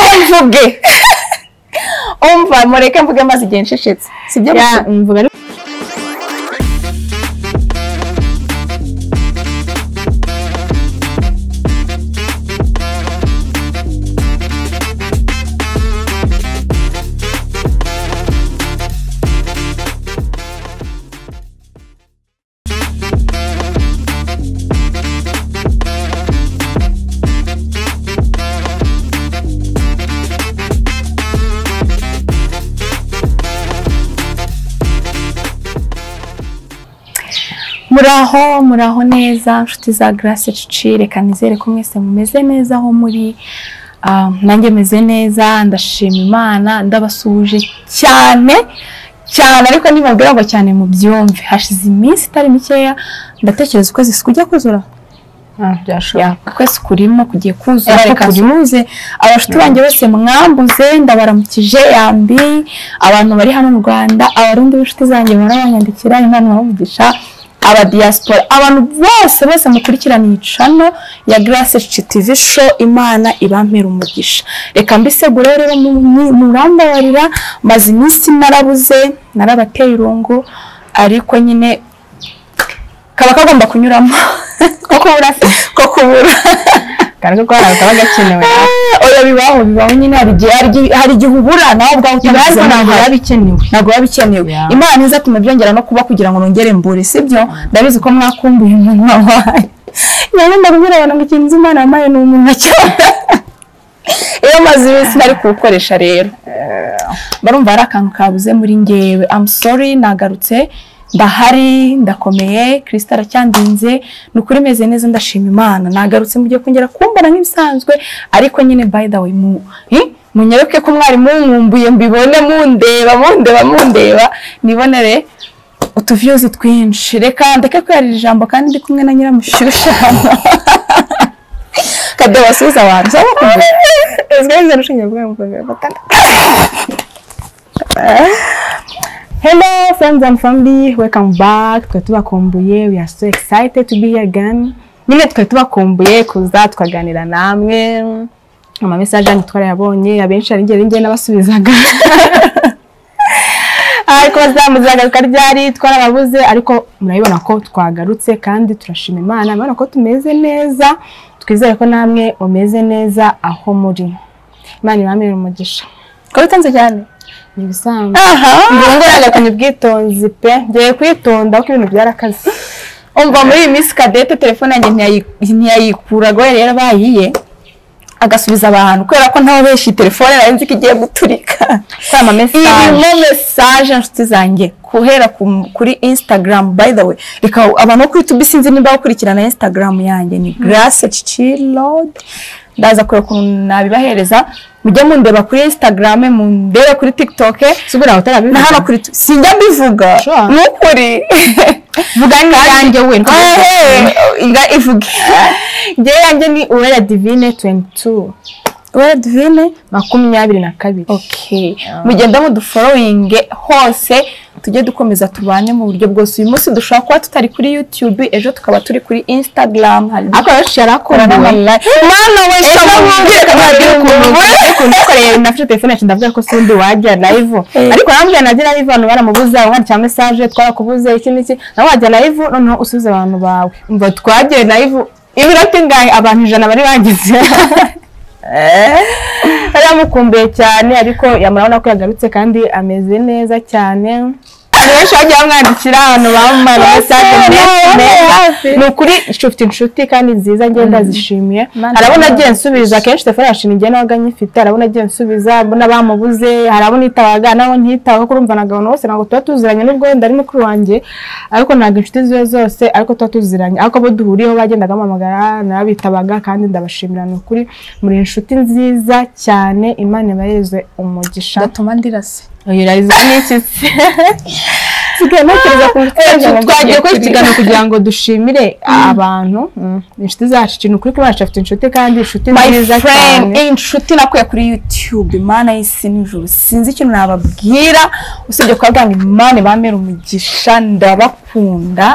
uvuge umva mureke mvuge maze igihe ncecetse sibyo gusa mvuga ari muraho muraho neza nshuti za garase cici reka nizere ko mwese mumeze neza aho muri Ah, nanjye meze neza ndashima imana ndabasuhuje cyane cyane ariko nibabwira ngo cyane mubyumve hashize iminsi itari mikeya ndatekereza ukwezi kujya kuzura byashoboka Ya, ukwezi kurimo kugiye kuzura Reka ariko kurimuze abashuti banjye bose mwambuze ndabaramukije yambi abantu bari hano mu rwanda abarundi b'inshuti zanjye barabanyandikira impano bamugisha aba diaspora abantu bose bose mukurikirana iyi cano ya Grace Cici TV show imana ibampera umugisha reka mbisegure rero mu- mu- murambabarira maze iminsi narabuze narabateye irungu ariko nyine kaba kagomba kunyuramo ko kubura ko kubura kandi ko kabaga gakenewe oya bibaho bibaho nyine hari igihe hari igihe- hari igihe ubura nawe ubwawe ibibazo utabizi ntabwo biba ntabwo bikenewe ntabwo biba bikenewe Yeah. imana izatuma byongera no kuba kugira ngo nongere mbure sibyo ndabizi ko mwakumbuye umuntu wabaye rero ndabwira abantu ngo ikintu nzi imana yampaye ni umuntu acyora iyo maze iminsi ntari kuwukoresha rero barumva hari akantu kabuze muri ngewe amu sori nagarutse ndahari ndakomeye kirisita aracyandinze ni ukuri meze neza ndashima imana nagarutse mugiye kongera kumbona nk'ibisanzwe ariko nyine by the way mu hi? munyeruke ko mwari munkumbuye mbibone mundeba mundeba mundeba nibonere utuviyuzi twinshi reka ndeke kwihara ijambo kandi ndi kumwe na nyiramushyushya hano kadeho wasubiza abantu cyangwa esigarize n'ushingiye bwa muganga batandatu Hello friends and family, welcome back. Twe tubakumbuye, we are so excited to be here again. Nyine twe tubakumbuye kuza tukaganira namwe. Ama message yanyu twarayabonye, abenshi ari ngere ngere nabasubizaga. ariko bazamuzagaruka ryari twarababuze ariko murabibona ko twagarutse kandi turashima Imana murabibona ko tumeze neza twizere ko namwe mumeze neza aho muri Imana ibamire umugisha ko bitanze cyane ni ibisanzwe aha nguragakanye ubwitonzi pe ngiye kwitonda kuko ibintu byarakaze umva muri iyi minsi kadete telefone yanjye ntiyayi- ntiyayikuraga we rero bayiye agasubiza abantu kubera ko ntawe benshi iyi telefone nari nzi ko igiye guturika kuri ama mesaje irimo mesaje nshuti zanjye guhera ku- kuri instagram by the way reka abantu bo kuri youtube sinzi niba bakurikirana instagram yanjye ni grace cicilod ndaza kureba ukuntu nabibahereza mujye mundeba kuri instagram mundebe kuri tiktok subira aho na hano utarabivuga kuri tu- sinjya mbivuga Sure. ni ukuri vuga n'ibyanjye we inga ivuge ngewe yanjye ni uwera divine 22 wera divine makumyabiri na kabiri okay mugenda muduforowinge hose tujye dukomeza tubane mu buryo bwose uyu munsi dushobora kuba tutari kuri youtube ejo tukaba turi kuri instagram hari ariko benshi yarakumbuwe mwana we Ejo nkubwire ko nabwira ukuntu ukuntu nakoreye nafite telefone yacu ndavuga ko sindi wajya live Eh. ariko arambwira najya live abantu baramubuze wandikira message twarakubuze iki n'iki nawe wajya live noneho usubize abantu bawe umva twagiye live iminota ingahe abantu ijana bari bagize yari yamukumbuye cyane ariko yamurabona ko yagarutse kandi ameze neza cyane abantu benshi bagiye bamwandikira abantu bamara message menshi meza ni ukuri inshuti inshuti kandi nziza ngenda zishimiye Imana hari abo ibahe nagiye nsubiza akenshi telefone yashimye igihe nabaga nyifite hari abo nagiye nsubiza n'abamubuze hari abo nitabaga n'abo ntitabaga kuko urumva naga abantu bose ntabwo tuba tuziranye nubwo wenda ari mukuru wanjye ariko ntabwo inshuti ziwe zose ariko tuba tuziranye ariko abo duhuriyeho bagendaga bampamagara narabitabaga kandi ndabashimira ni ukuri muri inshuti nziza cyane imana ibareze umugisha gatuma ndirase uyu rariza n'iki se sigaye ntekereza ku nshuti Eh, zanjye ngo twagiye tugiye kuri kuri kiganiro kugira ngo dushimire abantu mm, inshuti zacu ikintu kuri ko bacu afite inshuti kandi inshuti my nziza friend cyane inshuti nakuye kuri youtube imana y'isi n'ijuru sinzi ikintu nababwira usibye kuba ngo imana ibamera umugisha ndabakunda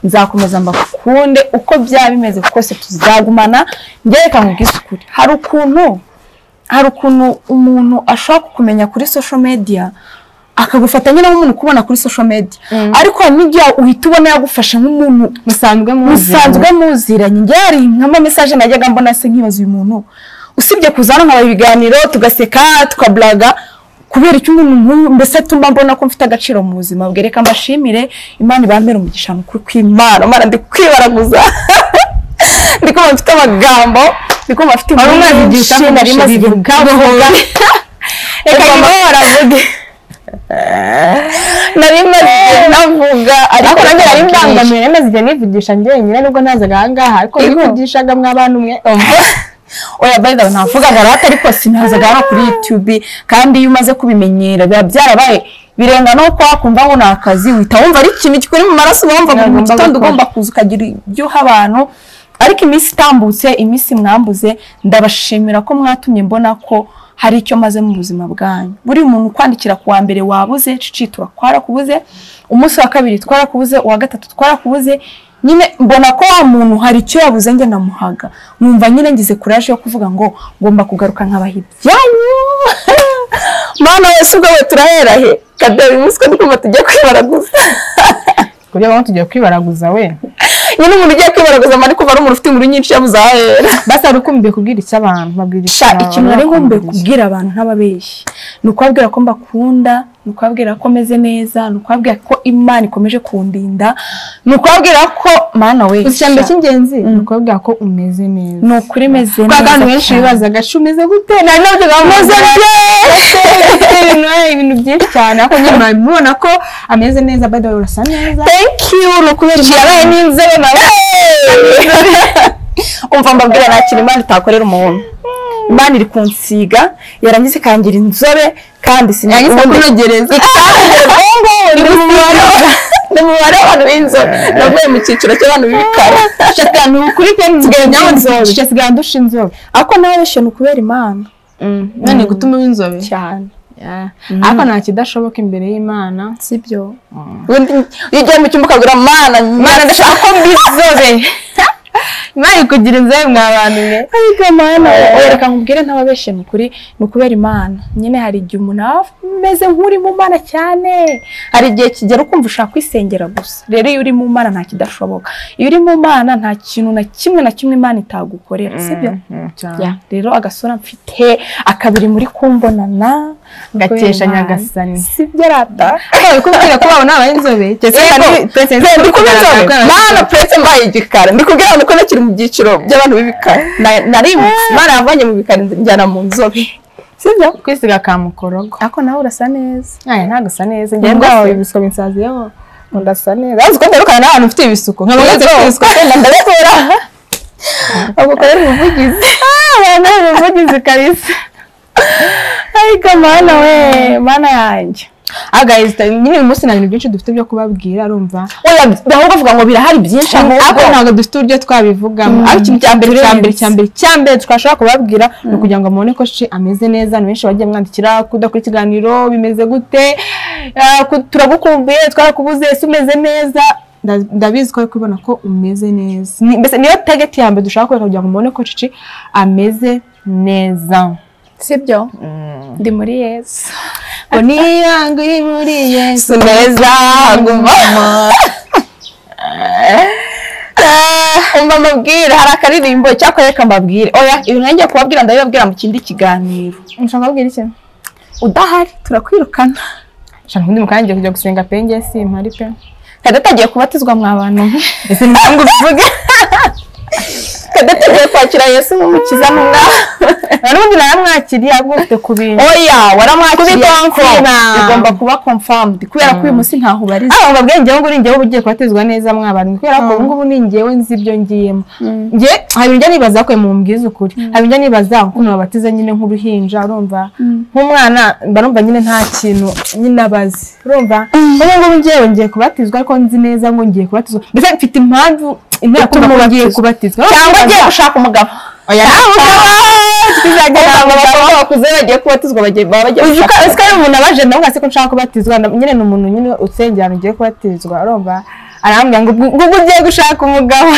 nzakomeza mbakunde uko byaba bimeze kose tuzagumana njye reka nkubwise ukuri hari ukuntu hari ukuntu umuntu ashobora kukumenya kuri social media akagufata nyine nk'umuntu kubona kuri social media ariko hari n'igihe uhita ubona yagufashe nk'umuntu musanzwe musanzwe muziranye njye hari nk'ama message najyaga mbona se nkibaza uyu muntu usibye kuzana nkaba ibiganiro tugaseka tukablaga kubera icyo umuntu nk'uyu mbese tumba mbona ko mfite agaciro mu buzima bwereka mbashimire imana ibambere umugisha mukuru kw'imana mana ndi kwibaraguza ndi kumva mfite amagambo ndi kumva mfite Wari inkuru umwana igihe nyinshi nari utakoresha maze ibintu ivuga vuga reka Ugomba- niba waravuge nari maze igihe navuga ariko ariko nanjye nari nari mbangamiye mbangamiwe maze igihe nivugisha njyenyine nubwo ntazaga ahangaha ariko Yego. nivugishaga mw'abantu mwe oya by the way ntavuga barata ariko sinazaga hano kuri YouTube kandi iyo umaze kubimenyera biba byarabaye birenga no kuba wakumva ngo ni akazi uhita wumva ari ikintu kikuri mu maraso uba wumva ngo mu Nagomba gitondo gukora. ugomba kuza ukagira ibyo uha abantu ariko iminsi itambutse iminsi mwambuze ndabashimira ko mwatumye mbona ko hari icyo maze mu buzima bwanyu buri muntu ukwandikira ku wa mbere wabuze cici turakwarakubuze umunsi wa kabiri twarakubuze uwa gatatu twarakubuze nyine mbona ko wa muntu hari icyo yabuze njye namuhaga nkumva nyine ngize kuraje yo kuvuga ngo ngomba kugaruka nkabaha ibyanyu mana wese ubwo we turahera he kadeho uyu munsi ko ndikumva tujya kwibaraguza kuburyo bamwe tugiye kwibaraguza we nyine umuntu ugiye kwibaraguza mba ari kuva ari umuntu ufite inkuru nyinshi yabuze ahera basi wari ukumbiye kubwira icyo abantu babwira sha ikintu nari nkumbuye bakumviriza. kubwira abantu ntababeshyi ni ukubabwira ko mbakunda ni ukubabwira ko meze neza ni ukubabwira ko imana ikomeje kundinda ni ukubabwira ko mana we Gusa icya mbere sha, cy'ingenzi ni ukubabwira ko umeze neza ni ukuri meze kuko abantu benshi cyane. bibazaga "Shu, umeze gute nari navugaga ngo Meze "Meze neza." gute?" Ibintu, eh, ibintu byinshi cyane ariko nyine murabimubona ko ameze neza by the way urasa neza thank you ni ukubera igihe yabaye n'inzobe nawe umva mbabwira nta kintu imana itakorera umuntu imana iri kunsiga yarangiza ikangira inzobe kandi Yarangiza kunogereza ni umubare w'abantu b'inzobe navuye mu cyiciro cy'abantu b'ibikara shakanu kuri pe Nsigaye ndi inzobe. nsigaye ndusha inzobe ariko nawe benshi ni ukubera imana none gutuma uba inzobe cyane Yeah. ariko nta kidashoboka imbere y'imana sibyo ubundi iyo ugiye mu cyumba ukagura mana mana ndashaka ko mbizobe imana ikugira inzobe mwa bantu mwe ariko mana we reka nkubwire ntababeshye ni ukuri ni ukubera imana nyine hari igihe umuntu aba ameze nk'uri mu mana cyane hari igihe kigera ukumva ushaka kwisengera gusa rero iyo uri mu mana nta kidashoboka iyo uri mu mana nta kintu na kimwe na kimwe imana itagukorera sibyo Ya, rero agasura mfite akabiri muri kumbonana Gakesha Kubera Imana. Nyagasani. sibyo rata Ariko kubwira ko babona aba inzobe ndi kubinzobe mana purese mbaye igikara ndi kubwira abantu ko nakiri mu byiciro by'abantu b'ibikara Na- narimutse mana yavanye mu bikara njyana mu nzobe sibyo kwisiga ka mukorogo ariko nawe urasa neza aya ntabwo asa neza njye Ubwo bwawe se? ibisuko binsazi yewe ngo asa neza urazi ko ndarukana n'abantu ufite ibisuko nkaba Yego. ufite ibisuko wenda ndabikora agukorera ubuvugizi abantu umuvugizi karisa ariko mana we mana yanjye agahita nyine uyu munsi nta bintu byinshi dufite byo kubabwira urumva oya bahora bavuga ngo birahari byinshi ariko ahubwo ntabwo dufite uburyo twabivugamo Mm. ariko ikintu cya mbere cya mbere Turenze. cya mbere cya mbere twashobora kubabwira ni ukugira ngo mubone ko shi ameze neza ni benshi bagiye mwandikira kudakora ikiganiro bimeze gute ah, ku- turagukumbuye twarakubuze ese umeze neza Nda- ndabizi ko ari kubibona ko umeze neza Ni- mbese niyo tageti ya mbere dushaka kubera kugira ngo mubone ko cici ameze neza sibyo ndi muri yesu ngo niyanga uri muri yesu si neza haguma umva mbabwire hari akaririmbo cyakora reka mbabwire oya ibintu ngiye kubabwira ndabibabwira mu kindi kiganiro nshaka kubwira iki udahari turakwirukana nshaka undi mukanya ngiye kujya gusenga pe njye si mpari pe kadata agiye kubatizwa mwa bantu ese ntabwo ubivuge kadata agiye kwakira yesu nk'umukiza n'umwami n'ubundi naramwakiriye ahubwo ufite ku bintu oya waramwakiriye ariko confirm. bigomba kuba confirmed kubera ko uyu munsi ntaho ubariza Ah, babwiye njyewe ngo uri njyewe uba ugiye kubatizwa neza mwabana kubera ko ubu ngubu ni njyewe nzi ibyo ngiyemo njye hari ibyo nibaza ko mubwiza ukuri hari ibyo nibaza ukuntu babatiza nyine nk'uruhinja urumva nk'umwana mba numva nyine nta kintu nyine abazi urumva ubu ngubu njyewe ngiye kubatizwa ariko nzi neza ngo ngiye kubatizwa mbese mfite impamvu intera Ituma kumva ko ngiye ubatizwa. kubatizwa cyangwa agiye gushaka umugabo oya nta mugabo tuzajya nta mugabo abakobwa bakuze bagiye kubatizwa bagiye baba bagiye uzi ko gushaka uzi ko ari umuntu abaje nawe ugase ko nshaka kubatizwa na- nyine ni umuntu nyine usengera ugiye kubatizwa urumva arambwira ngo ubwo ubwo ugiye gushaka umugabo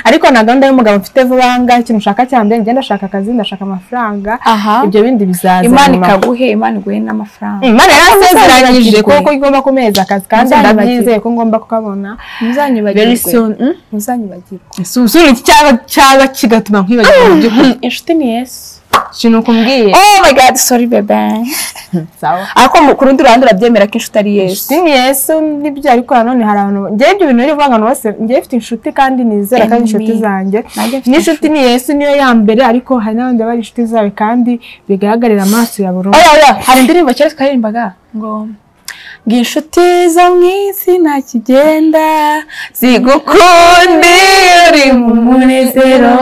ariko nta gahunda y'umugabo mfite vuba aha ngaha ikintu ushaka cyane ngenda ashaka akazi ndashaka amafaranga aha ibyo bindi bizaza imana nyuma. ikaguhe imana iguhe n'amafaranga Imana yarasezeranyije Ntuzanyibagirwe. ko igomba kumeza akazi kandi Ntuzanyibagirwe. ndabyizeye ko ngomba kukabona very ntuzanyibagirwe soon Mm? ntuzanyibagirwe Si usubira iki cyaba cyaba kigatuma nkwibagirwa mu by'ukuri inshuti ni yesu ikintu kumbwiye oh my god sorry bebe sawa ariko mu- ku rundi ruhande urabyemera ko inshuti ari yesu inshuti ni yesu nibyo ariko nanone hari abantu njyewe ibyo bintu biri kuvanga bose njyewe mfite inshuti kandi nizera kandi inshuti Amen. zanjye Nanjye mfite n'inshuti ni yesu niyo ya mbere ariko hari n'abandi baba ari inshuti zawe kandi bigaragarira amaso ya buri umwe oya oya hari indirimbo cyari twaririmbaga ngo ngo inshuti zo mu isi nta kigenda zigukunda iyo uri mu munezero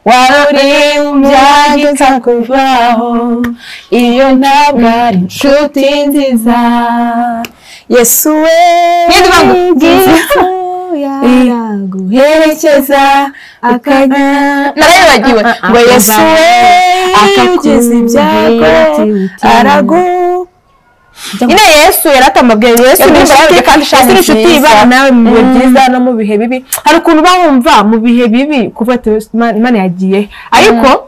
waba uri mu byagika kuvaho iyo ntabwo ari inshuti nziza yesu we Nyirizina. Yesu yaraguherekeza akajya narayibagiwe ngo yesu we akakugize ibyago aragu nyine yesu yaratamabwiye yesu Yesu ni ni inshuti inshuti kandi yesu ni inshuti nziza. ibana nawe mu bihe Mm. byiza no mu bihe bibi hari ukuntu uba wumva mu bihe bibi kuva ati "Imana- imana yagiye he." ariko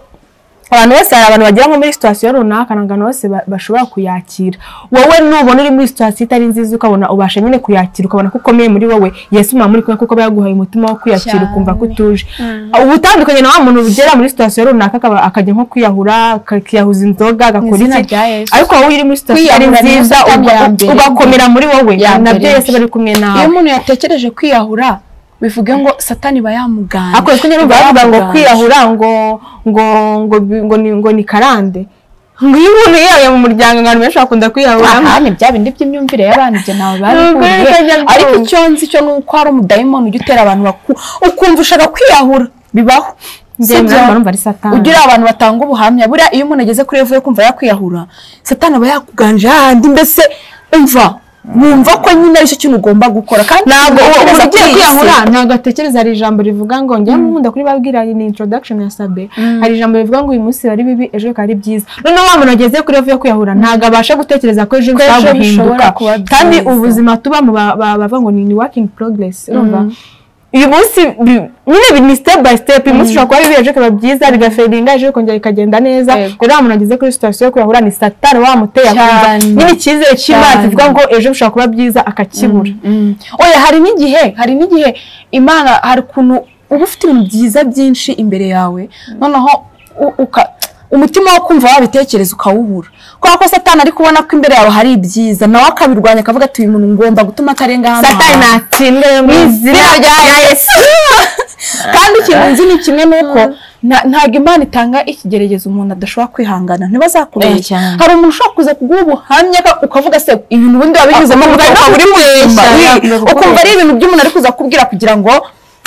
abantu bose hari abantu bagera nko muri situwasiyo runaka ntabwo abantu bose ba- bashobora kuyakira wowe nubona uri muri situwasiyo itari nziza ukabona ubasha nyine kuyakira ukabona ko ukomeye muri wowe yesu mwaba muri kumwe kuko aba yaguhaye umutima wo kwiyakira Cyane. ukumva ko utuje uba utandukanye na wa muntu ugera muri situwasiyo runaka akaba- akajya nko kwiyahura akiyahuza inzoga agakora izina iki rya Yesu. ariko wowe uri muri situwasiyo itari Kwiyahura ni nziza satani uga- ya mbere. ugakomera muri wowe Ya nabyo mbere. yesu bari kumwe nawe iyo umuntu yatekereje kwiyahura bivuge ngo satani ba yamuganje ako twe nyine bavuga ngo kwiyahura ngo ngo ngo bi- ngo ni ngo ni karande ngo iyo umuntu yiyahuye mu muryango abantu benshi bakunda kwiyahura aha ni bya bindi by'imyumvire y'abantu ibyo ntawe Ntabwo babikunze ari kajya byumva. ariko icyo nzi cyo ni uko hari umudayimoni ujya utera abantu baku ukumva ushaka kwiyahura bibaho njyewe Sibyo? ntabwo numva ari satani ugira abantu batanga ubuhamya buriya iyo umuntu ageze kuri revo yo kumva yakwiyahura satani aba yakuganje hahandi mbese umva wumva ko nyine aricyo kintu ugomba gukora kandi ntabwo uwo utekereza umuntu ugiye kuri iyi kwiyahura si. ntabwo atekereza hari ijambo rivuga ngo njyewe nkunda kuribabwira ni introduction ya sabe hari ijambo rivuga ngo uyu munsi bari bibi ejo bikaba ari byiza noneho wa muntu wageze kuri revo yo kwiyahura ntabwo abasha gutekereza ko ejo bishobora ejo guhinduka bishobora kuba kandi byiza. ubuzima tubamo ba- ba- bavuga ngo ni working progress urumva uyu munsi bi- nyine bi- ni step by step uyu munsi ushobora kuba bibi ejo bikaba byiza rigaferinga ejo bikongera bikagenda neza Yego. rero wa muntu ageze kuri situation yo kwiyahura ni satani wamuteye akumva Cyane. nyine icyizere cy'imana Cyane. kivuga ngo ejo bishobora kuba byiza akakibura Mm. oya hari n'igihe hari n'igihe imana hari ukuntu uba ufite ibintu byiza byinshi imbere yawe noneho u- uka- umutima wo kumva wabitekereza ukawubura kubera ko satani ari kubona ko imbere yawe hari ibyiza nawe akabirwanya akavuga ati uyu muntu ngomba gutuma atarenga hano satani hantu." natsinde mu izina rya yesu kandi ikintu nzi ni kimwe nuko nta- ntabwo imana itanga ikigeragezo umuntu adashobora kwihangana Eh, ntibazakubeshya cyane. hari umuntu ushobora kuza kuguha ubuhamya ka- ukavuga se ibintu bindi wabinyuzemo Ukumva ari ukaba uri kubeshya, mubeshya, yakubwira ko ukumva ari ibintu by'umuntu ari kuza kubwira kugira ngo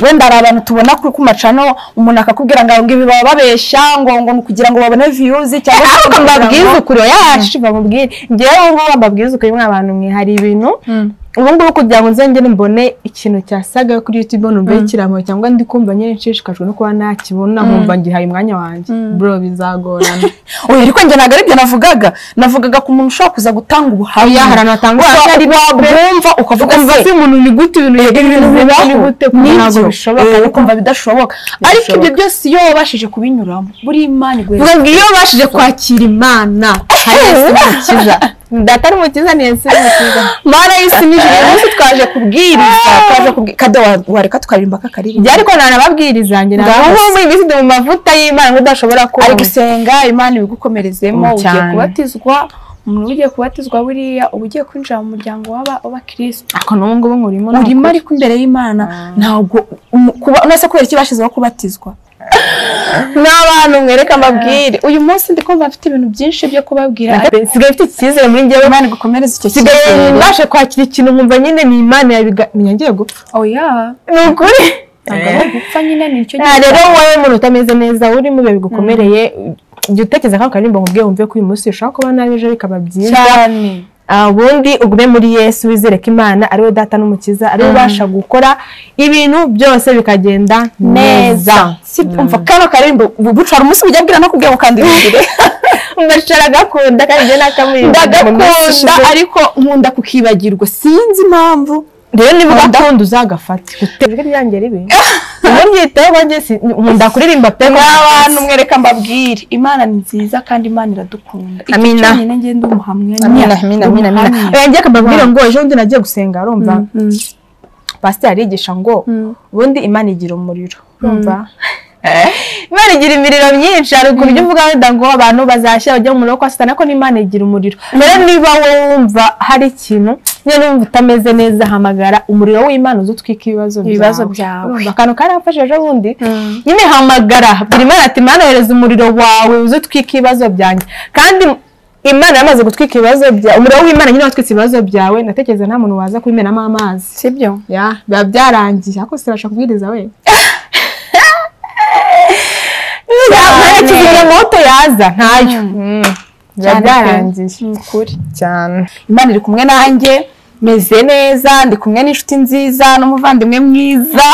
wenda hari abantu tubona kuri ku macano umuntu akakubwira ngo ngo ibi baba babeshya ngo ngo ni ukugira ngo babone viyuzi cyangwa se ariko kugira ngo- mbabwize ukuri yacu bamubwire njyewe ubu ngubu mbabwize ukuri mwa bantu mwe hari ibintu ubu ngubu kugira ngo nzongere mbone ikintu cyasaga kuri YouTube numve kiramo cyangwa ndi kumva nyine nshishikajwe no kuba nakibona nkumva ngihaye umwanya wanjye bro bizagorana oya ariko njye ntabwo ari byo navugaga navugaga ku muntu ushobora kuza gutanga ubuhamya Oya, hari abatanga Wa- ubuhamya ari wabwumva ukavuga ukumva se se umuntu ni gute ibintu ibintu bibaho ni gute ntabwo bishoboka Eh, ukumva bidashoboka ariko Bidashoboka. ibyo byose iyo wabashije kubinyuramo buri imana igwe vuga ngo iyo babashije kwakira imana hari yesu umukiza data ari umukiza ni yesu umukiza mana y'isi n'ijuru uyu munsi twaje kubwiriza twaje kubwira kado wa- wareka tukaririmba kakaririmba ibyo ariko ntanababwiriza njye Ngaho ntabwo muri iyi mu mavuta y'imana udashobora ari kubona gusenga imana ibigukomerezemo Mm, ugiye cyane. kubatizwa umuntu ugiye kubatizwa buriya uba ugiye kwinjira mu muryango w'aba w'abakirisitu ako n'ubu ngubu ngurimo urimo ariko imbere y'imana ntabwo umu- kuba- none se kubera iki bashyizeho kubatizwa ni abantu mwereka babwire uyu munsi ndi kumva mfite ibintu byinshi byo kubabwira sigaye mfite icyizere muri njyewe imana igukomereze icyo sigaye cyizere mbasha kwakira ikintu nkumva nyine ni imana yabiga menya ngiye gupfa oya ni ukuri ntabwo ari ugupfa nyine ni icyo Ah, rero wowe muntu utameze neza uri mu bihe bigukomereye jya utekereza kano karirimbo nkubwiye wumve ko uyu munsi ushobora kuba nabi ejo bikaba byiza cyane Ah, ubundi ugume muri yesu wizere ko imana ariwe data n'umukiza ariwe ubasha gukora ibintu byose bikagenda neza si umva kano karimbo bucara umunsi ujya abwira no kubwira ngo kandi bigire mbashara agakunda kandi njye nakamurinda ndagakunda ariko nkunda kukibagirwa sinzi impamvu rero niba niba udakunda ukunda uzagafate gute ijwi ryanjye ribi niba ryitaho banjye si nkunda kuririmba pe n'abantu mwereka mbabwire imana ni nziza kandi imana iradukunda icyo Amina. cyonyine ngende ndi umuhamya amina amina amina amina yanjye akababwira ngo ejo bundi nagiye gusenga urumva pasiteri arigisha ngo ubundi imana igira umuriro urumva imana igira imiriro myinshi hari ukuntu ujya uvuga wenda ngo abantu bazashya bajya mu muriro kwa satani ariko n'imana igira umuriro rero niba wowe wumva hari ikintu niba wumva utameze neza hamagara umuriro w'imana uzutwika ibibazo Ibibazo byawe. Urumva, akantu karamfashe ejo bundi nyine hamagara buri imana ati imana yohereza umuriro wawe uzutwika ibibazo byanjye kandi imana yamaze gutwika ibibazo byawe umuriro w'imana nyine watwitse ibibazo byawe ndatekereza nta muntu waza kubimenamo amazi sibyo ya biba byarangiye ariko sibasha kubwiriza we cyane. kizimyamoto yaza ntayo Mm. biba Cyane pe. byarangiye ukuri cyane imana iri kumwe nanjye meze neza ndi kumwe n'inshuti nziza n'umuvandimwe mwiza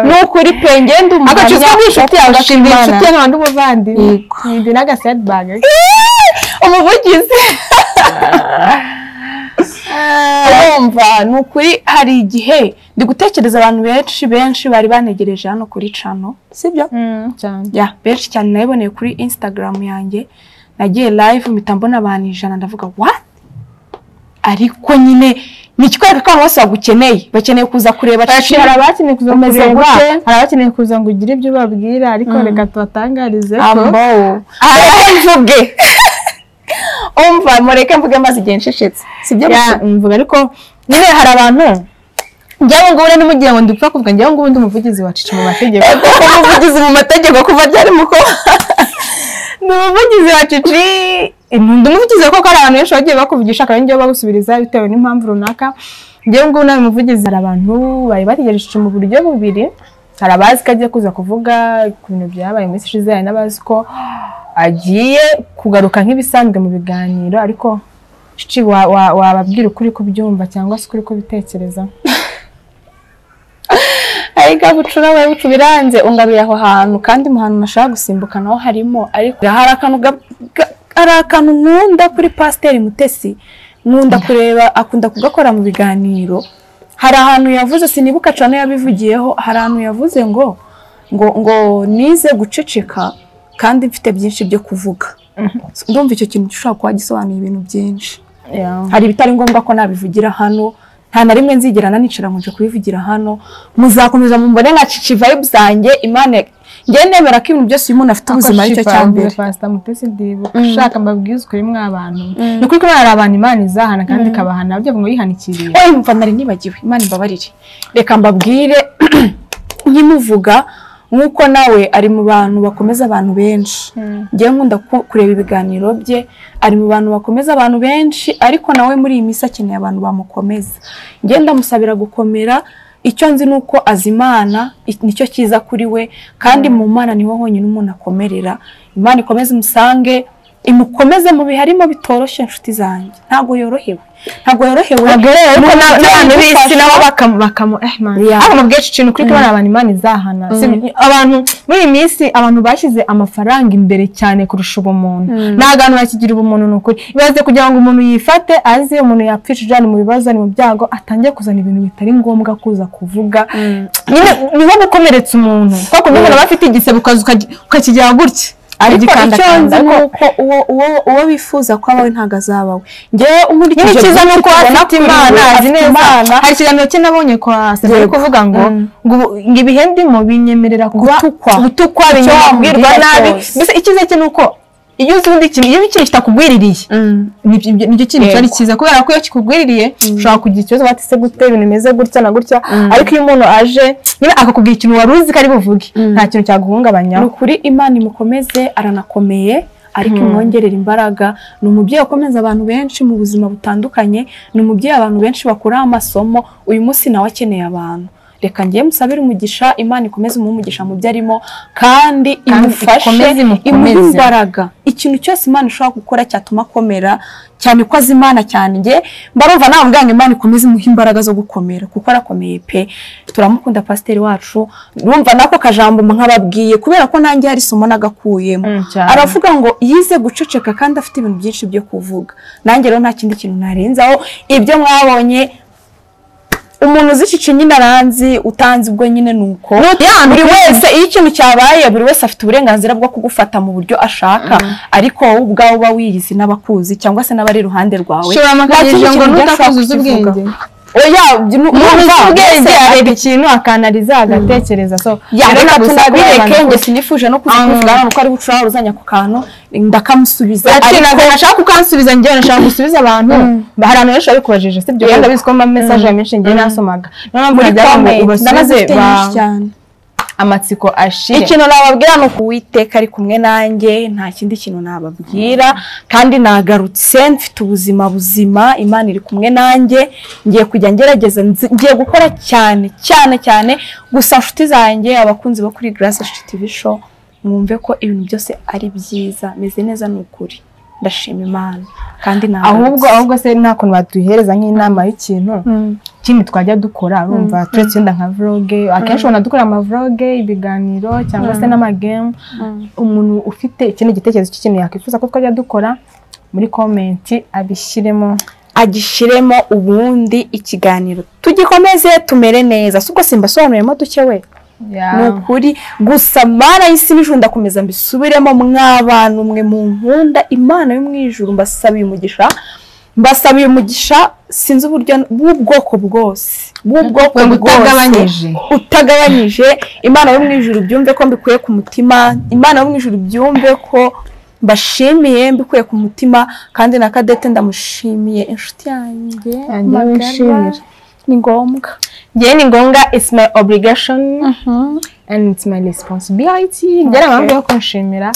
ni ukuri pe ngende umuhamya agacuzo k'inshuti yawe agashima gashinzwe Imana. inshuti yawe n'umuvandimwe Yego. ibyo ni agasedibage umuvugizi urumva ni ukuri hari igihe ndi gutekereza abantu benshi benshi bari banegereje hano kuri cano sibyo cyane ya benshi cyane nabiboneye kuri instagram yanjye nagiye live mpita mbona abantu ijana ndavuga what ariko nyine ni ikikwereka ko abantu bose bagukeneye bakeneye kuza kureba Chino. hari abakeneye kuza Umeze kureba gute? hari abakeneye kuza ngo ugire ibyo ubabwira ariko reka tubatangarize ko ambo reka mvuge umva mureke mvuge maze igihe nsheshetse sibyo gusa Ya, mvuga ariko nyine hari abantu njyewe ngubu rero ntimugira ngo ndipfa kuvuga njyewe ngubu ndi umuvugizi wa cici mu mategeko kuko umuvugizi mu mategeko kuva ryari mu kuba ni umuvugizi wa cici ndi umuvugizi kuko hari abantu benshi bagiye bakuvugisha kandi njyewe bagusubiriza bitewe n'impamvu runaka njyewe ngubu nawe umuvugizi hari abantu bari bategereje cici mu buryo bubiri hari abazi ko agiye kuza kuvuga ku bintu byabaye mu minsi ishize hari n'abazi ko agiye kugaruka nk'ibisanzwe mu biganiro ariko cici wa- wa- wababwira ukuri kubyumva cyangwa se ukuri kubitekereza ariko bucura we bucu biranze ungaruye aho hantu kandi mu hantu nashaka gusimbuka naho harimo ariko hari akantu ga- ga- hari akantu nkunda kuri pasiteri mutesi nkunda kureba akunda kugakora mu biganiro hari ahantu yavuze sinibuka cyane yabivugiyeho hari ahantu yavuze ngo ngo ngo nize guceceka kandi mfite byinshi byo kuvuga ndumva icyo kintu gishobora kuba gisobanuye ibintu byinshi hari ibitari ngombwa ko nabivugira hano nta na rimwe nzigera nanicara ngo nje kubivugira hano muzakomeza mumbone nka cici vibe zanjye imana njye nemera ko ibintu byose uyu muntu afite ubuzima ari cyo cya mbere pasita mutesi ndibuka ushaka mbabwize ukuri mw'abantu ni ukuri ko hari abantu imana izahana kandi ikabahana byo ngo yihanikiriye oye mva nari nibagiwe imana imbabarire reka mbabwire nkimuvuga nk'uko nawe ari mu bantu bakomeza abantu benshi njyewe nkunda ku- kureba ibiganiro bye ari mu bantu bakomeza abantu benshi ariko nawe muri iyi minsi akeneye abantu bamukomeza njyewe ndamusabira gukomera icyo nzi ni uko azi imana i- nicyo cyiza kuri we kandi mu mana niho honyine umuntu akomerera imana ikomeze umusange imukomeze mu bihe arimo bitoroshye inshuti zanjye ntabwo yorohewe ntabwo yorohewe ntabwo rero ariko na- n'abantu b'isi nabo bakamu bakamu eh man Ya. abantu bwinshi ikintu kuri kubona abantu imana izahana Si- abantu muri iyi minsi abantu bashyize amafaranga imbere cyane kurusha ubumuntu nta bantu bakigira ubumuntu ni ukuri ibaze kugira ngo umuntu yifate aze umuntu yapfishije ari mu bibazo ari mu byago atangiye kuzana ibintu bitari ngombwa kuza kuvuga nyine niho gukomeretsa umuntu kuko umuntu aba afite igisebe ukaza ukagi- ukakigira gutya ariko icyo nzi Ariko- ni uko uwo uwo uwo bifuza ko abawe ntabwo azabawe njyewe nyine nkurikije icyiza ni uko byinshi we tubona afite kuri imana we, azi afite neza Imana. hari ikiganiro cye nabonye kwa sena ari Yego. kuvuga ngo Mm. ngo ubu- ngo ibihe ndimo binyemerera kuba Gutukwa. gutukwa Icyo binyemera wamubwira kubwirwa nabi cyose. mbese icyiza cye ni uko iyo uzi ubundi ikintu iyo ikintu kitakugwiririye nibyo nibyo- nicyo kintu Yego. cyari cyiza kubera ko iyo kikugwiririye ushobora kugira ikibazo bati se gute ibintu bimeze gutya na gutya ariko iyo umuntu aje nyine akakubwira ikintu wari uzi ko ari buvuge nta kintu ni cyaguhungabanyaho ukuri imana imukomeze aranakomeye ariko imwongerera imbaraga ni umubyeyi ukomeza abantu benshi mu buzima butandukanye ni umubyeyi abantu benshi bakuraho amasomo uyu munsi nawe akeneye abantu reka njyewe musabire umugisha imana ikomeze umuhe umugisha mu byo arimo kandi imufashe ikomeze imuhe imukomeze. imbaraga ikintu cyose imana ishobora gukora cyatuma akomera cyane ko azi imana cyane njye mbarumva nawe mbwira ngo imana ikomeze imuhe imbaraga zo gukomera kuko arakomeye pe turamukunda pasiteri wacu urumva nako kajambo nkababwiye kubera ko nanjye hari isomo nagakuyemo Mm, cyane. aravuga ngo yize guceceka kandi afite ibintu byinshi byo kuvuga nanjye rero nta kindi kintu narenzaho ibyo mwabonye umuntu uzicisha nyine aranzi utanzi ubwo nyine ni uko Ya, ni buri ukuri. wese iyo ikintu cyabaye buri wese afite uburenganzira bwo kugufata mu buryo ashaka ariko wowe ubwawe uba wiyizi n'abakuzi cyangwa se n'abari iruhande rwawe shora amakarito ngo kintu byashobora nutakuzuza kukivuga. ubwenge oya umuntu ubwenge areba ikintu akanariza agatekereza so yabona reka tunabireke abantu- njye sinifuje no kuza Ah. kuvugana uko ari gucura uruzanya ku kantu ndakamusubiza Ati, ariko ntabwo nashaka kukansubiza njyewe nashaka gusubiza abantu hari abantu benshi babikubajije sibyo Yego. kandi abizi ko mba mesaje menshi njyewe nasomaga niyo mpamvu muri najyaga ngo comment ubasubize ndabazifite ba- nyinshi cyane amatsiko ashire ikintu nababwira ni uko uwiteka ari kumwe nanjye nta kindi kintu nababwira kandi nagarutse mfite ubuzima buzima imana iri kumwe nanjye ngiye kujya ngerageza nzi- ngiye gukora cyane cyane cyane gusa nshuti zanjye abakunzi bo kuri Grace Shiti TV show mwumve ko ibintu byose ari byiza meze neza ni ukuri ndashima imana kandi ahubwo ahubwo se nta kuntu baduhereza nk'inama y'ikintu Mm. ikindi twajya dukora urumva turetse wenda nka vloge akenshi ubona dukora ama vloge ibiganiro cyangwa se n'amagemu umuntu ufite ikindi gitekerezo cy'ikintu yakwifuza ko twajya dukora muri komenti abishyiremo agishyiremo ubundi ikiganiro tugikomeze tumere neza si ubwo simbasobanuriyemo duke we ni ukuri gusa mana y'isi n'ijuru ndakomeza mbisubiremo mw'abantu mwe mu nkunda imana yo mu ijuru mbasabiye umugisha mbasabiye umugisha sinzi uburyo bw'ubwoko bwose bw'ubwoko Ubwoko bwose utagabanyije. utagabanyije imana yo mu ijuru byumve ko mbikuye ku mutima imana yo mu ijuru byumve ko mbashimiye mbikuye ku mutima kandi na kadete ndamushimiye inshuti yanjye Yanjye wishimira. ni ngombwa njyewe ni ngombwa it's my obligation and it's my responsibility njyewe Okay. mpamvu yo kunshimira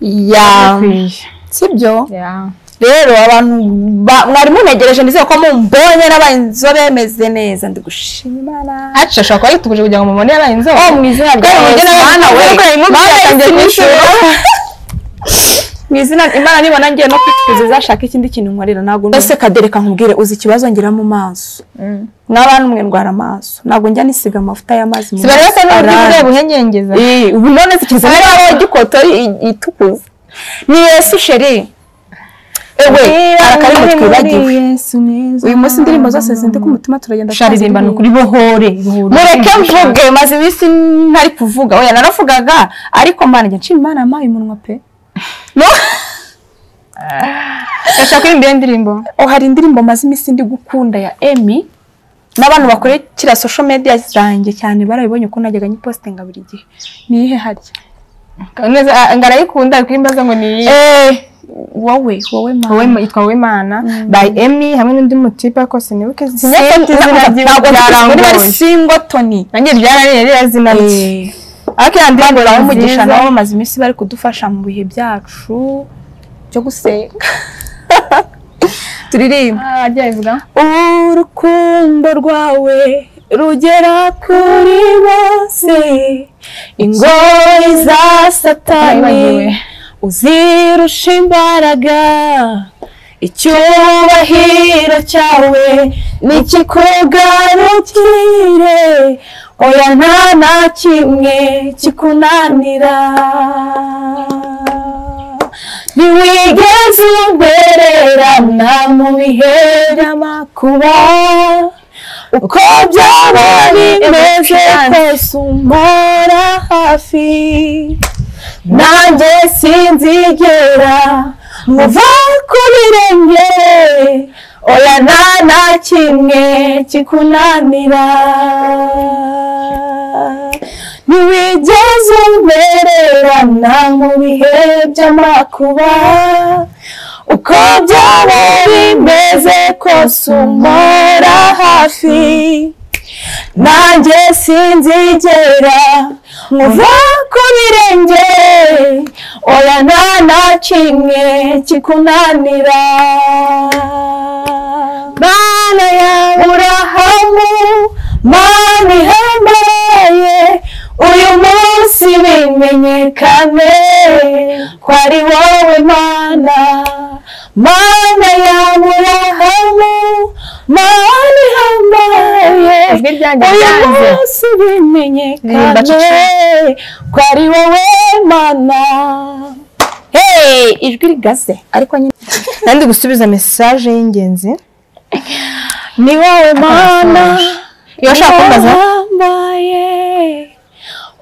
ya bikwiye sibyo Yeah. rero abantu ba- mwari munegereje ndizeye ko mumbonye n'abaye inzobe meze neza ndi gushima imana aca ashobora kuba yituguje kugira ngo mumubone yabaye inzobe Oh, mu izina rya Kandi mujye Yesu. nawe Mana we, mukore impunzi Mana yatangiye y'isi n'ijuru. mu izina imana nibona ngiye no kwitukuza izashaka ikindi kintu nkorera ntabwo mbese kadereka nkubwire uzi ikibazo ngira mu maso Mm. n'abantu mwe ndwara amaso ntabwo njya nisiga amavuta y'amazi mu si bari basa n'uburyo Arara. ureba uhenyengeza Eh, ubu none zigeze Ariko- niba wowe igikoto i- itukuza ni yesu sheri ewe Niba arakarimu muri twibagiwe Yesu neza. uyu munsi indirimbo zose zindi ku mutima turagenda sharirimba ni ukuri bohore bohore. mureke mvuge maze iminsi ntari kuvuga oya naravugaga ariko mbana njya nshima imana yampaye umunwa pe No- Urashaka kuririmba iyo ndirimbo oh, hari indirimbo maze iminsi ndi gukunda ya emi n'abantu bakurikira social media zanjye cyane barabibonye ukuntu najyaga nyipositinga buri gihe niyihe harya neza ah, ngo arayikunda ari kurimbaza ngo ni eh wowe wowe wowe mama yitwa wimana by emmy hamwe n'undi mutipe ariko sinibuke Sindi- ntabwo ndi bari singotoni nanjye byarariye ririya zina rye Eh. ariko iyo ndirimbo babaha umugisha umugisha nabo bamaze iminsi bari kudufasha mu bihe byacu byo gusenga turirimba ajya bivuga urukundo rwawe rugera kuri bose ingoyi za satani Bayibagiwe. uzirusha imbaraga icyubahiro cyawe nikikugarukire oya nta na kimwe kikunanira ntiwigeze ubererana mu bihe by'amakuba uko byaba bimeze kose umpora hafi nanjye sinzigera muva ku birenge oya nta na kimwe kikunanira ntiwigeze ubererana mu bihe by'amakuba uko byaba bimeze kose umpora hafi nanjye sinzigera nkuva ku birenge oya nta na kimwe kikunanira mana yawe urahamu mana ihambaye uyu munsi bimenyekane ko ari wowe mana mana yawe urahamu mana ihambaye ijwi ryanjye uyu ryanze munsi Ririmba bimenyekane ko ari wowe mana Hey, ijwi rigaze ariko nyine nandi gusubiza mesaje y'ingenzi ni wowe mana iyo ashaka kubaza urambaye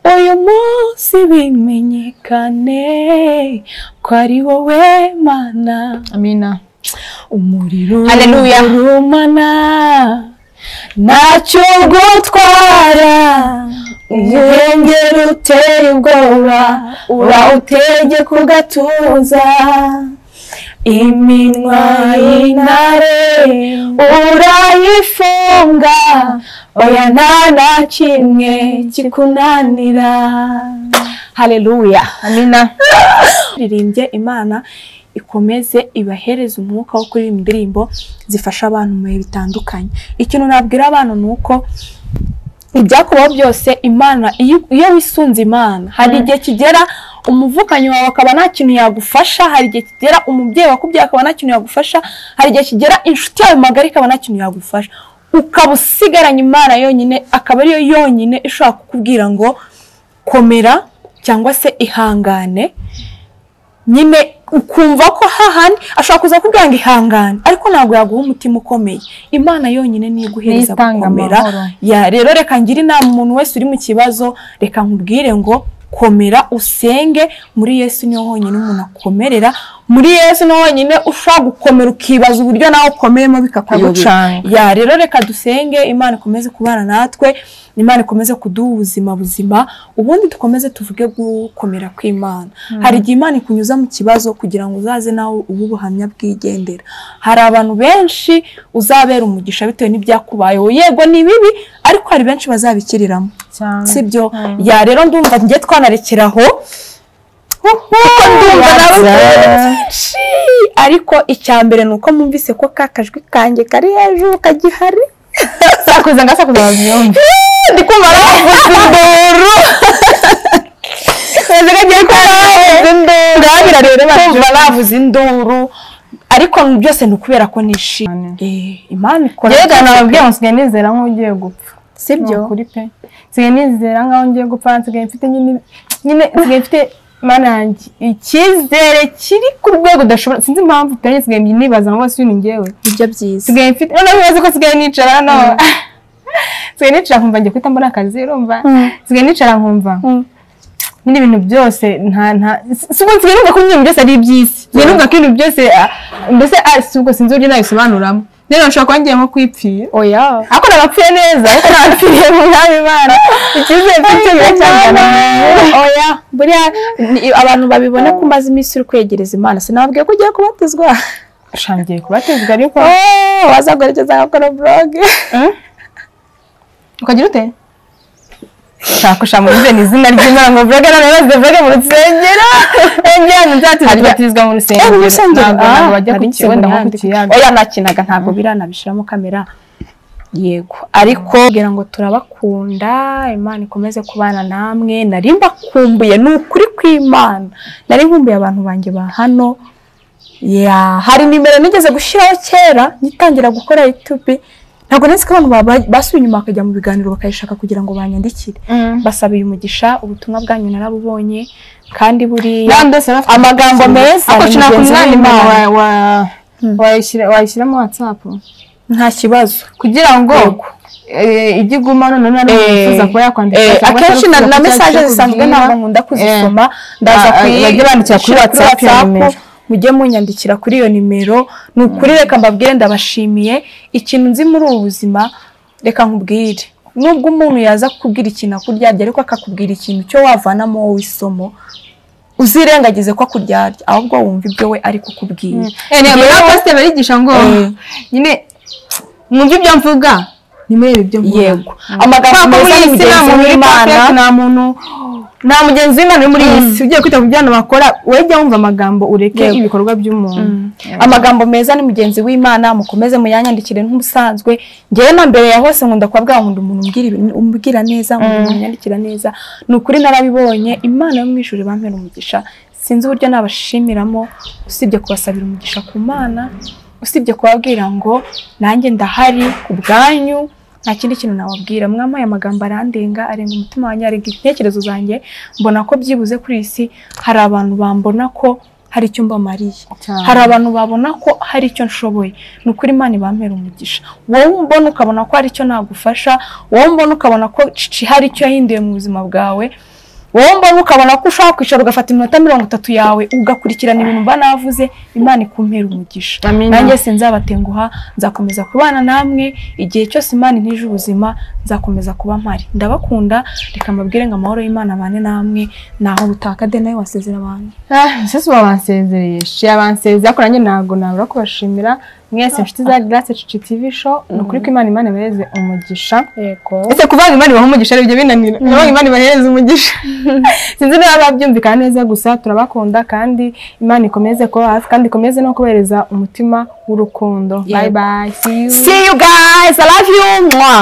uyu munsi bimenyekane ko ari wowe mana amina umuriro Haleluya. urumana ntacyo rwutwara umurengera utera ubwoba urawutegeka ugatuza iminwa y'intare urayifunga oya nta na kimwe kikunanira haleluya amina ririmbye imana ikomeze ibahereze umwuka wo kuririmba indirimbo zifasha abantu mu bihe bitandukanye ikintu nabwira abantu ni uko ibyakubaho byose imana iyo iyo wisunze imana hari igihe kigera umuvukanyi wawe akaba nta kintu yagufasha hari igihe kigera umubyeyi wakubyaye akaba nta kintu yagufasha hari igihe kigera inshuti yawe magari ikaba nta kintu yagufasha ukaba usigaranye imana yonyine akaba ariyo yonyine ishobora kukubwira ngo komera cyangwa se ihangane nyine ukumva ko hahandi ashobora kuza kubwira ngo ihangane ariko ntabwo yaguha umutima ukomeye imana yonyine niyo Niyo iguhereza itanga gukomera amahoro. Ya, rero reka ngire inama umuntu wese uri mu kibazo reka nkubwire ngo komera usenge muri yesu niho honyine umuntu akomerera muri yesu niho honyine ushobora gukomera ukibaza uburyo nawe ukomeyemo bikakuyobera Bikagucanga. ya rero reka dusenge imana ikomeze kubana natwe imana ikomeze kuduha ubuzima buzima ubundi dukomeze tuvuge gukomera kw'imana hari igihe imana ikunyuza mu kibazo kugira ngo uzaze nawe ube ubuhamya bwigendera hari abantu benshi uzabera umugisha bitewe n'ibyakubayeho yego ni bibi ariko hari benshi bazabikiriramo cyane sibyo ya rero ndumva njye twanarekeraho kuko ndumva nawe byinshi ariko icya mbere ni uko mwumvise ko ka kajwi kanjye kari hejuru kagihari sakuza ngasakuza babyumve ndi kumva bavuze induru ndababwira rero bakumva bavuze induru ariko byose ni ukubera ko nishimye Eh, imana ikora yewe nababwiye ngo nsigaye nizera nk'ugiye gupfa sibyo Ni ukuri pe nsigaye nizera nk'aho ngiye gupfa nsigaye mfite nyine nyine nsigaye mfite mana yanjye icyizere kiri ku rwego udashobora sinzi impamvu pe nsigaye nibaza ngo bose uyu ni ngewe nibyo byiza nsigaye mfite noneho ubaze ko nsigaye nicara hano nsigaye nicara nkumva njya guhita mbona akazi urumva nsigaye nicara nkumva nyine ibintu byose nta nta si ubwo nsigaye numva ko ibintu byose ari iby'isi nsigaye numva ko ibintu byose ah, mbese ah, si ubwo sinzi uburyo nabisobanuramo rero nshobora kuba ngiye nko kwipfira oya ako nabapfuye neza ariko nabapfiriye mu mwami imana icyizere mfite kiracyangana oya buriya ni- abantu babibona ko umaze iminsi uri kwegereza imana sinababwiye ko ugiye kubatizwa ushangiye kubatezwa ariko Oh, wazaguherekeza agakora buroge ukagira ute shakusha muri bene izina ry'imana ngo vuga none bazize vuga mu rusengero engera muzabatizwa tubatizwa mu rusengero Eh, mu rusengero. ntabwo Ah, ntabwo bajya ku hari kigo insengero ndabona ku yanditse. kiyaga oya nakinaga ntabwo biranabishyiramo kamera yego ariko kugira ngo turabakunda imana ikomeze kubana namwe nari mbakumbuye ni ukuri kw'imana nari nkumbuye abantu banjye ba hano ya hari nimero nigeze gushyiraho kera ngitangira gukora yutubi ntabwo nzi ko abantu baba- basubiye inyuma bakajya mu biganiro bakayishaka kugira ngo banyandikire basabiye umugisha ubutumwa bwanyu narabubonye kandi buriya n'abandi bose bafite amagambo meza ako ni kina ku mugenzi mwanya w'Imana. wa- wa- wayishyira- wayishyiramo watsapu nta kibazo kugira ngo eh, ijye iguma none nari Eh, nifuza kuba yakwandika Eh, cyangwa se akenshi na, arifuza na kuba mesaje yakubwira. zisanzwe ntabwo nkunda kuzisoma ndaza Ah, ah, kuyi- bajye bandikira kuri gushyira WhatsApp iyo WhatsApp, nimero. mujye munyandikira kuri iyo nimero ni ukuri reka mbabwire ndabashimiye ikintu nzi muri ubu buzima reka nkubwire nubwo umuntu yaza kukubwira ikintu akuryarya ariko akakubwira ikintu cyo wavanamo wowe isomo uzirengagize ko akuryarya ahubwo wumva ibyo we ari kukubwira Eh, ntabwo rero pasiteri barigisha ngo Eh. nyine mwumve ibyo mvuga nimurebe ibyo mvuga yego amagambo Kubera ko muri iyi meza ni si nta mugenzi muntu uri w'imana perfect, nta muntu nta mugenzi w'imana uri muri iyi si ugiye kwita ku byo abantu bakora wowe jya wumva amagambo ureke Yego. ibikorwa by'umuntu amagambo meza ni mugenzi w'imana mukomeze muyanyandikire nk'ubusanzwe ngewe na mbere ya hose nkunda kubabwira ngo ndi umuntu umbwira ibintu- umbwira neza umuntu unyandikira neza ni ukuri narabibonye imana yo mu ijuru bampera umugisha sinzi uburyo nabashimiramo usibye kubasabira umugisha ku mana usibye kubabwira ngo nanjye ndahari ku bwanyu nta kindi kintu nawabwira mwamaye amagambo arandenga arenga umutima wanjye arenga intekerezo zanjye mbona ko byibuze kuri iyi si hari abantu bambona ko hari icyo mbamariye Cyane. hari abantu babona ko hari icyo nshoboye ni ukuri imana ibampera umugisha wowe umbona ukabona ko hari icyo nagufasha wowe umbona ukabona ko cici hari icyo yahinduye mu buzima bwawe wowe mbona ukabona ko ushobora kwicara ugafata iminota mirongo itatu yawe ugakurikirana ibintu mba navuze imana ikumpera umugisha Amina. nanjye sinzabatenguha nzakomeza kubana namwe igihe cyose imana intije ubuzima nzakomeza kuba mpari ndabakunda reka mbabwire ngo amahoro y'imana abane namwe naho butaka de nawe wasezera abantu Ah, Sisi babansezereye shi yabansezeye ariko nanjye ntabwo nabura kubashimira mwese inshuti za Grace Cici TV show ni ukuri ko Imana Imana ibahereze umugisha yego ese kuvuga Imana ibaha umugisha ari ibyo binanira kuvuga Imana ibahereze umugisha sinzi niba babyumvikana neza gusa turabakunda kandi Imana ikomeze kuba hafi kandi ikomeze no kubahereza umutima w'urukundo bye bye see you see you guys i love you Mwah.